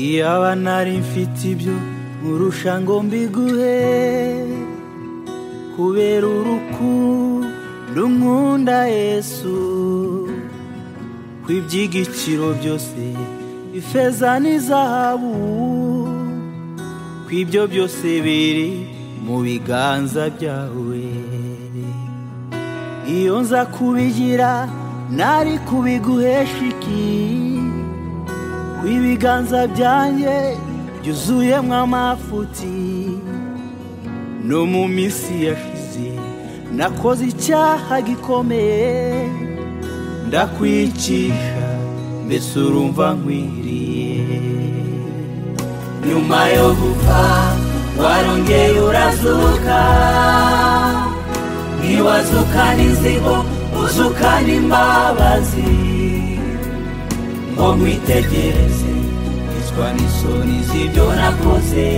iyaba nari mfite ibyo nkurusha ngo mbiguhe kubera urukundo nkunda yesu ku iby'igiciro byose ifeza n'izahabu ku ibyo byose biri mu biganza byawe iyo nza kubigira nari kubiguhesha iki ibiganza byanjye byuzuyemo amafuti no mu minsi yashize nakoze icyaha gikomeye ndakwicisha mbese urumva nkwiriye nyuma yo gupfa warongeye urazuka ntiwazukana inzigo uzukana imbabazi ngo mwitegereze icwa n'isoni z'ibyo nakoze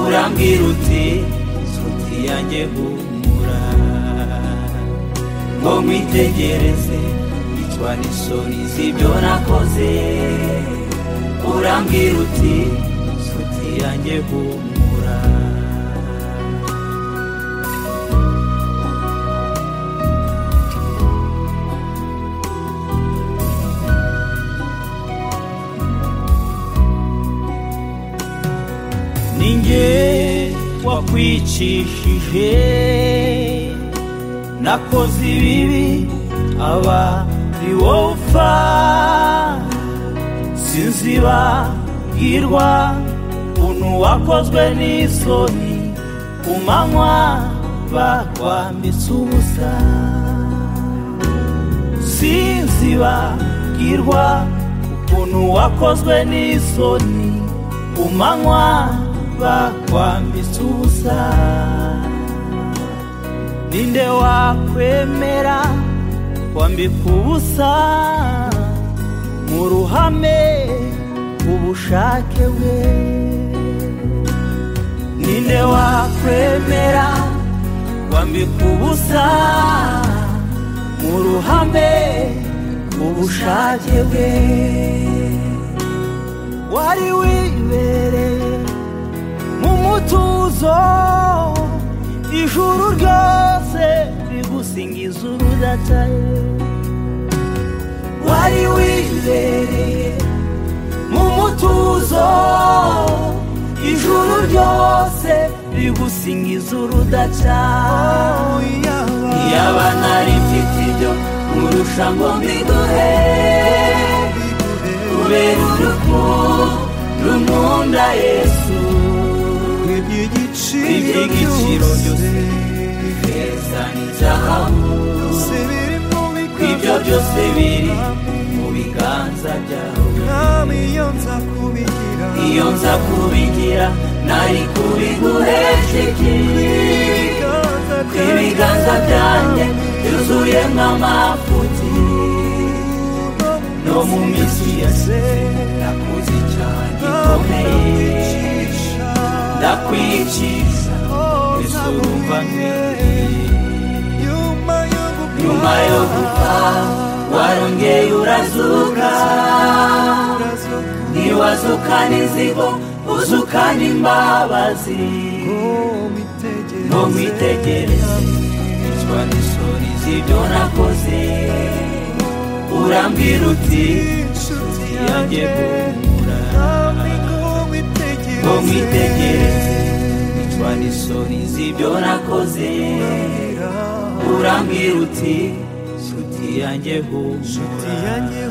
urambwira uti nshuti yanjye humura ngo mwitegereze icwa n'isoni z'ibyo nakoze urambwira uti nshuti yanjye humura ninjye wakwicishije nakoze ibibi aba ari wowe upfa sinzibagirwa ukuntu wakozwe n'isoni ku manywa bakwambitse ubusa sinzibagirwa ukuntu wakozwe n'isoni ku manywa bakwambitse ubusa ninde wakwemera kwambika ubusa mu ruhame ubushake bwe ninde wakwemera kwambika ubusa mu ruhame ubushake bwe wari wibereye mu mutuzo ijuru ryose rigusingiza urudataye wari wibereye mu mutuzo ijuru ryose rigusingiza urudataye yaba nari mfite ibyo nkurusha ngo mbiguhe kubera urukundo nkunda yesu iby'igiciro byose ifeza n'izahabu ibyo byose biri mu biganza byawe iyo nza kubigira nari kubiguhesha iki ibiganza byanjye byuzuyemo amafuti no mu minsi yose nakoze icyaha gikomeye ndakwikiza mbese urumva nyuma yo gupfa warongeye urazuka ntiwazukana inzigo uzukana imbabazi ngo mwitegereze icwa n'isoni z'ibyo nakoze urambwira uti nshuti yanjye humura ngo mwitegereze icwa n'isoni z'ibyo nakoze urambwira uti nshuti yanjye humura